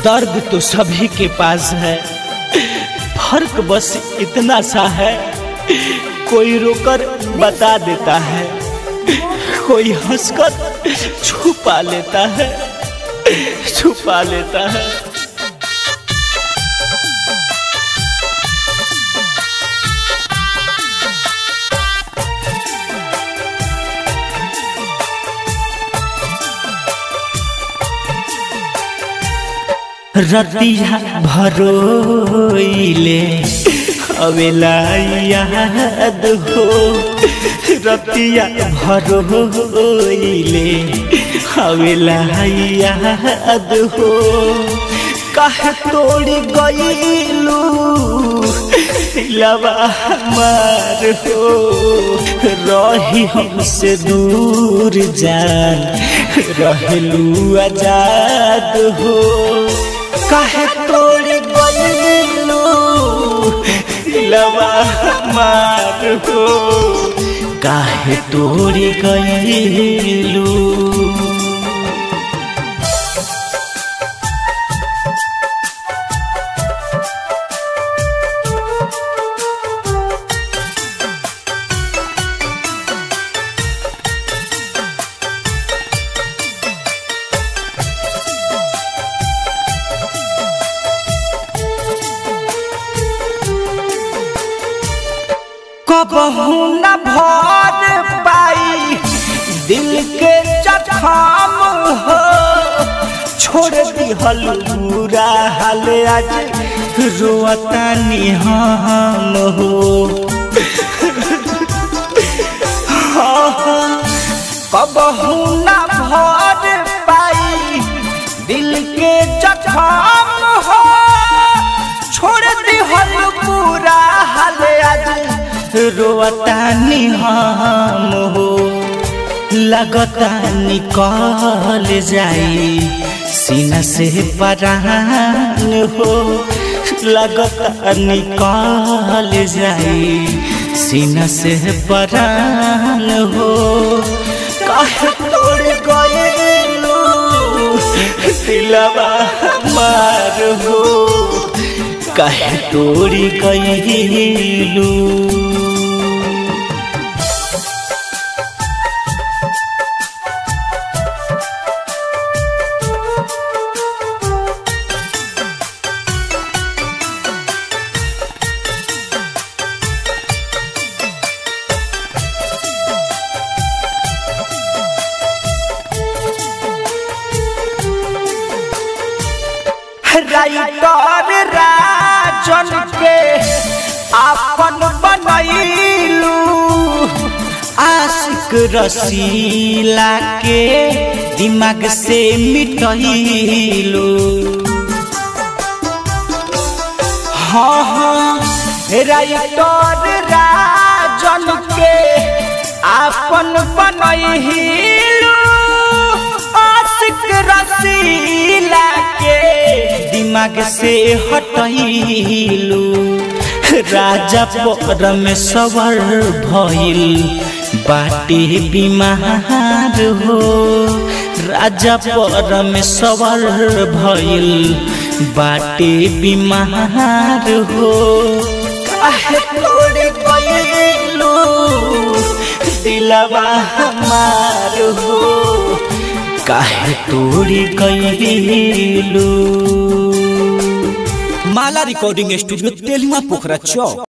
दर्द तो सभी के पास है फर्क बस इतना सा है कोई रोकर बता देता है कोई हंसकर छुपा लेता है छुपा लेता है रतिया भरोइले अवेला याद हो रतिया भरोइले अवेला याद हो कह तोड़ गईलू लवा मार हो रही हमसे दूर जान रहलू आजाद हो काहे तोड़ गलू लवा मार हो काहे तोड़ गलू कबहू न भर पाई दिल के जखम हो छोड़ दिहल पूरा हाल आज रोतानी हम हो कबहू न भर पाई दिल के जखम हो छोड़ दिहल पूरा हाल आज रोतानी हम हो लगता निकल जाई सीना से परान हो लगता निकल जाई सीना से परान हो कह तोड़ गएलू दिलवा मार हो कह तोड़ गएलू राइटर राजन के आपन बनैलू आशिक रसीला के दिमाग से मिटैलू हाँ हाँ राइटर राजन के आपन बनैलू आशिक रसीला के दिमाग से हटैलू राजा पर में सवर भइल बाटे बीमार हो राजा पर में सवर भइल बाटे बीमार हो काहे तोड़ गइलू दिलवा हमार हो काहे तोड़ी गइलू माला रिकॉर्डिंग स्टूडियो तेलुआ पोखरा चौक